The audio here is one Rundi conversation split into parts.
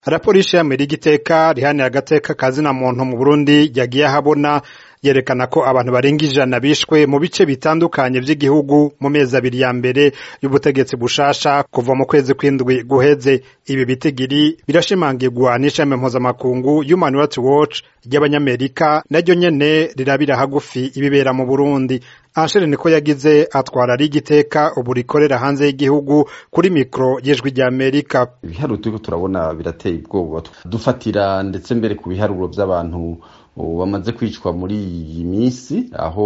raporo y'ishirahamwe ry'igiteka rihanira agateka kazina muntu mu Burundi yagiye ahabona yerekana ko abantu barenga ijana bishwe mu bice bitandukanye vy'igihugu mu mezi abiri ya mbere y'ubutegetsi bushasha kuva mu kwezi kw'indwi guheze ibi bitigiri birashimangirwa n'ishami mpuzamakungu Human Rights Watch ry'abanyamerika naryo nyene rirabira hagufi ibibera mu Burundi Anshere niko yagize atwara ari igiteka ubu rikorera hanze y'igihugu kuri mikro y'ijwi rya Amerika ibiharuro turiko turabona birateye ubwoba dufatira ndetse mbere ku biharuro vy'abantu bamaze kwicwa muri iyi minsi aho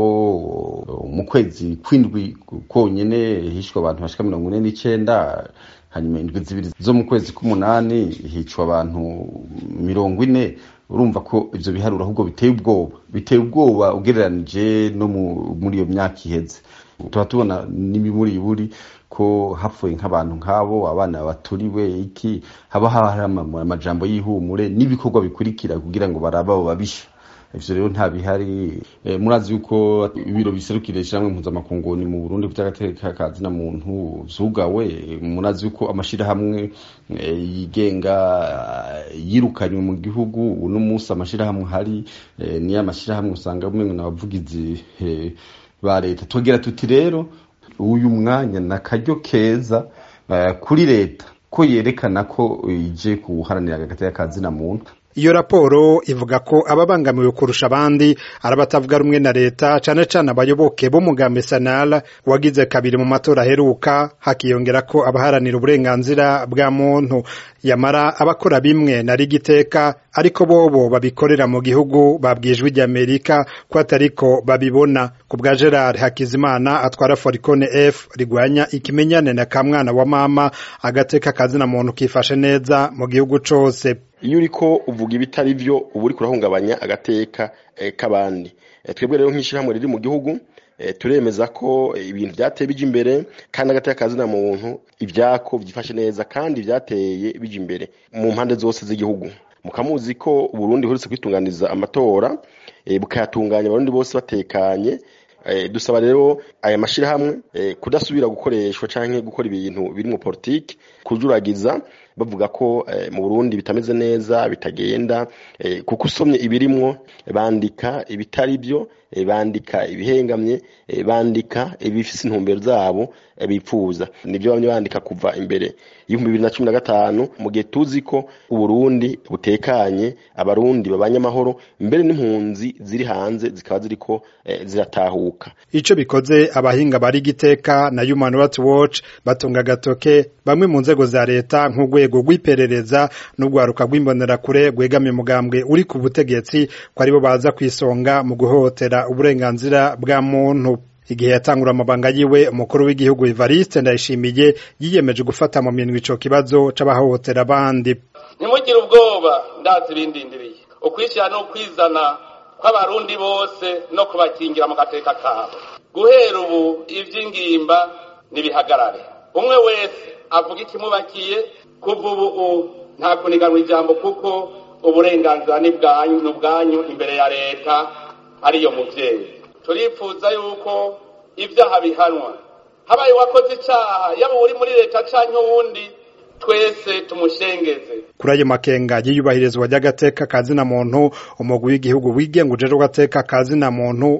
mu kwezi kw'indwi konyene hishwe abantu bashika mirongo ine n'icenda hanyuma indwi zibiri zo mu kwezi k'umunani hicwa abantu mirongo ine urumva ko ivyo biharuro ahubwo biteye ubwoba biteye ubwoba ugereranije no muri iyo myaka iheze tuba tubona n'imiburiburi ko hapfuye nk'abantu nk'abo abana baturiwe iki haba hari amajambo y'ihumure n'ibikorwa bikurikira kugira ngo barabe abo babisha ivyo rero nta bihari e, murazi yuko ibiro biserukira ishyirahamwe mpuzamakungu ni mu Burundi vy'agateka ka zina muntu vyugawe murazi yuko amashirahamwe e, yigenga yirukanywe mu gihugu uno munsi amashirahamwe hari e, niyo amashirahamwe usanga umengo n'abavugizi e, ba leta tugira tuti rero uyu mwanya nakaryo keza uh, kuri leta ko yerekana ko ije kuharanira agateka ka zina muntu iyo raporo ivuga ko ababangamiwe kurusha abandi ari abatavuga rumwe na leta cane cane abayoboke b'umugambi sanara wagize kabiri mu matora aheruka hakiyongera ko abaharanira uburenganzira bwa muntu yamara abakora bimwe na rigiteka ariko bobo babikorera mu gihugu babwijwe ry'Amerika ko atariko babibona ku bwa Gerard Hakizimana atwara Foricone F rigwanya ikimenyane na kamwana wa mama agateka kazina muntu kifashe neza mu gihugu cose iyo uriko uvuga ibitari vyo uba uriko urahungabanya agateka eh, k'abandi eh, twebwe rero nk'ishirahamwe riri mu gihugu eh, turemeza ko ibintu vyateye bija imbere kandi agateka kazina muntu ivyako vyifashe neza kandi vyateye bija imbere mu mpande zose z'igihugu mukamuzi ko Burundi buherutse kwitunganiza amatora e, bukayatunganya abarundi bose batekanye e, dusaba rero aya mashirahamwe e, kudasubira gukoreshwa canke gukora ibintu biri mu politiki kujuragiza bavuga ko e, mu Burundi bitameze neza bitagenda e, kuko usomye ibirimwo bandika ibitari byo e, bandika ibihengamye e, bandika ibifise intumbero zabo e, bipfuza nivyo bamwe bandika kuva imbere y'ibihumbi bibiri na cumi na gatanu mu gihe tuzi ko uburundi butekanye abarundi babanye amahoro mbere n'impunzi ziri hanze zikaba ziriko e, ziratahuka ico bikoze abahinga bari giteka na Human Rights Watch batunga gatoke bamwe mu nzego za leta nk'urwego rw'iperereza n'urwaruka rw'imbonerakure rwegamiye umugambwe uri ku butegetsi ko aribo baza kwisonga mu guhotera uburenganzira bwa muntu igihe yatangura amabanga yiwe umukuru w'igihugu Evariste Ndayishimiye yiyemeje gufata mu minwe ico kibazo c'abahohotera abandi ntimugire ubwoba ndazi ibindindiriye ukwishyira no kwizana kw'abarundi bose no kubakingira mu gateka kabo guhera ubu ivy'ingimba nibihagarare umwe wese avuga ikimubakiye kuva ubu nta kuniganwa ijambo kuko uburenganzira ni bwanyu imbere ya leta ariyo muvyeyi turipfuza yuko ibyaha bihanwa habaye uwakoze icyaha yaba uri muri leta canke uwundi twese tumushengeze kuri ayo makenga y'iyubahirizwa ry'agateka kazina muntu umugwi w'igihugu wigenga ujejwe agateka kazina muntu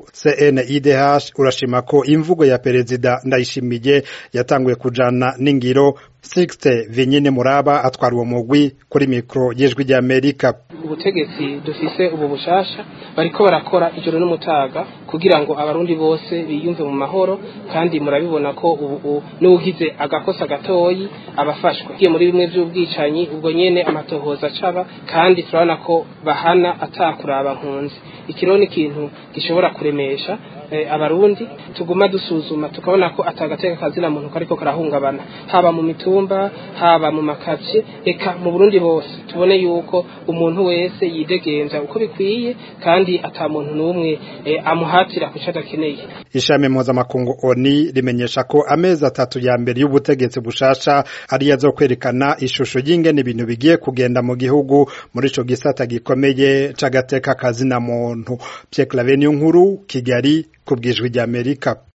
CNIDH urashima ko imvugo ya perezida Ndayishimiye yatanguye kujana n'ingiro Sixte Vinyine Muraba atwara uwo mugwi kuri mikro y'ijwi rya Amerika ubutegetsi dufise ubu bushasha bariko barakora ijoro n'umutaga kugira ngo abarundi bose biyumve mu mahoro kandi murabibona ko ubu n'ugize agakosa gatoyi abafashwe kiye muri bimwe by'ubwicanyi ubwo nyene amatohoza acaba kandi turabona ko bahana atakuraba nkunzi ikiro ni ikintu gishobora kuremesha eh, abarundi tuguma dusuzuma tukabona ko atagateka kazina muntu kariko karahungabana haba mu mitumba haba mu makavye eka mu Burundi bose tubone yuko umuntu wese yidegenza uko bikwiye kandi ata muntu n'umwe eh, amuhatira kuca adakeneye ishami mpuzamakungu oni rimenyesha ko amezi atatu ya mbere y'ubutegetsi bushasha ari yazo kwerekana ishusho y'ingene ibintu bigiye kugenda mu gihugu muri ico gisata gikomeye c'agateka kazina muntu Pierre Claver nkuru Kigali kubwijwi ry'Amerika